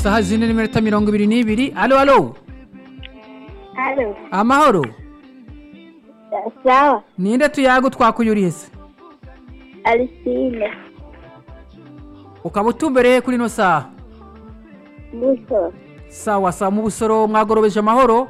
isaha zine n'iminota mirongo ibiri n'ibiri alo alo Alo, amahoro sawa, ninde tuyago twakuyuriye se Alisine, ukaba utumbereye kuri ino saha Buso, sawa sawa mu busoro mwagorobeje amahoro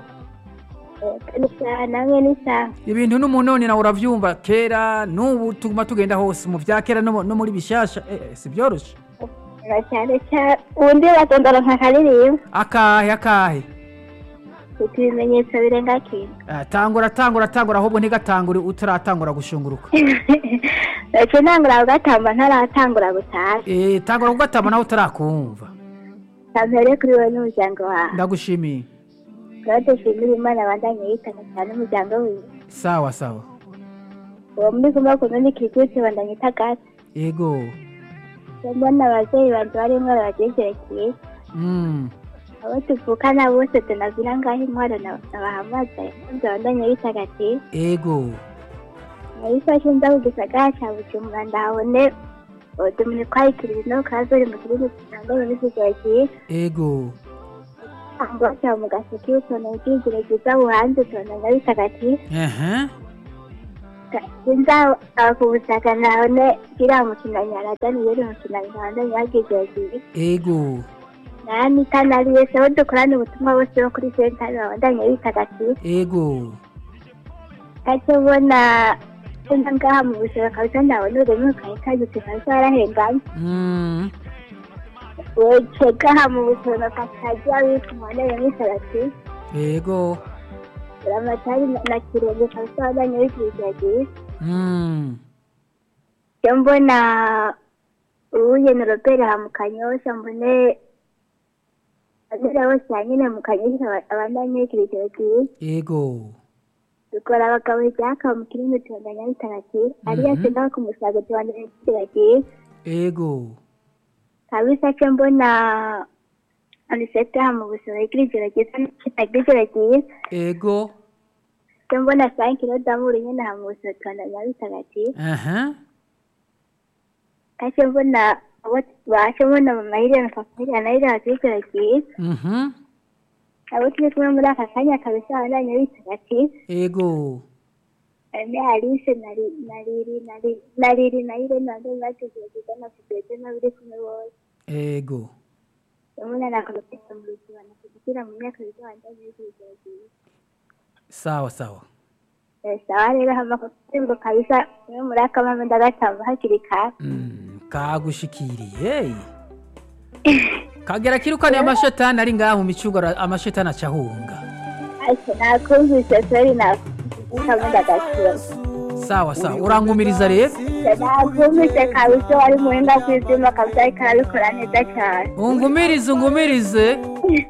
ni sawa, namwe ni sawa. ibintu n'umunoni nawe uravyumva kera n'ubu tuguma tugenda hose mu vya kera no mu- no muri bishasha eh, eh, si vyoroshe Na cyane cyane, ubundi batondora nka karirimba, akahe akahe ufite ibimenyetso birenga kimwe. Eh, tangura tangura tangura ahubwo ntigatangure utaratangura gushunguruka Ndetse ntangura kugatamba ntaratangura gutaha. Eh, tangura kugatama nawe utarakumva Kampere kuri wowe n'umuryango wawe. ndagushimiye Claude Shimira Imana abandanye yitana cyane umuryango wiwe. sawa sawa Uwo muri kumwe kumwe n'ikirikutse bandanye itagata. yego Mbona abavyeyi banje barimwo baragejerekeye. mm. abo tuvukana bose tunavira ngaho intwaro nabahamaze ndabandanya bitagatifu ego nabifashe nza ku gisagara ca bujumbura ndahabone utumene twayikirira no kazori mu gihugu kitangaye n'ikigero cyiza ego ngo cya mu gaseke utuntu ubwigire bwiza buhanze utuntu nga bitagatifu ehe sinza ku butaka nabone kiriya mukino nyaradani yeri umukino nyarandani yagigero cyiza ego nanita nari wese abo dukorana ubutumwa bose bo kuri sentari babandanye bitagatifu ego ate ubona enda ngaha mu buzima kabisa ndabona ururimi ukahita kabisa warahenganye mm. wece gaha mu buzima kakajya witwa umunere nk'isarati ego uramatari na kirenge kabisa wabanye wikirizagiye mm. cyo mbona uwuye na robert ha mu kanyosha mbone abera bose hanyine mu kanyosha abandanye wikirizagiye ego dukora abagabo ibyaka mu kirimi tubandanya bitagatifu ariyo singa ku musaga tubandanya wikirizagiye ego kabisa cyo mbona anisete mu buzima bw'igeragezo n'ikitageragezo ego cyo mbona sankiro damuru nyine ha mu buzima tubandanya bitagatifu aha kacyo mbona abo baje mbona mu mahirwe na papiri anahirwe hakigeragezo mhm abo turi kumwe muri aka kanya kabisa abandanya bitagatifu ego ane alice nari nariri nari nariri nayire nande bategereza na kugeza n'abiri kumwe bose ego umuntu anakomeza mu buzima na kugira mu myaka bizabandanya bitagatifu sawa sawa sawa rero hama kutembo kabisa niyo muri akamama ndagatamba hakiri kare mm. kagushikiriye kagera kirukaniye amashetani ari ngaha mu micugo ara- amashetani acahunga ase nakumvise sori nakumvise ndagakira sawa sawa urangumiriza rero nakumvise kabisa wari muhinga kwizima kabisa ariko arabikora neza cyane ungumirize ungumirize